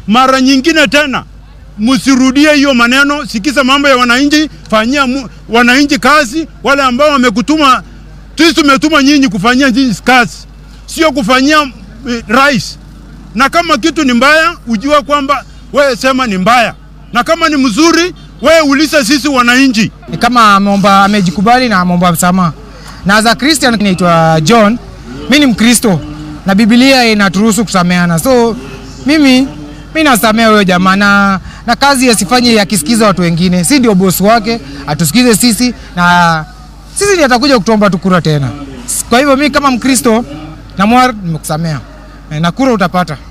mara nyingine tena msirudie hiyo maneno. Sikiza mambo ya wananchi, fanyia mu, wananchi kazi. Wale ambao wamekutuma, sisi tumetuma nyinyi kufanyia nyinyi kazi, sio kufanyia eh, rais. Na kama kitu ni mbaya, ujua kwamba wewe sema ni mbaya, na kama ni mzuri, wewe uliza sisi wananchi. ni kama ameomba amejikubali na ameomba msamaha. Na as a Christian naitwa John, mi ni Mkristo na Biblia inaturuhusu kusameana, so mimi mi nasamea huyo jamaa na, na kazi asifanye akisikiza watu wengine, si ndio bosi wake, atusikize sisi na sisi ndiye atakuja kutuomba tu kura tena. Kwa hivyo mi kama Mkristo na mwar nimekusamea na kura utapata.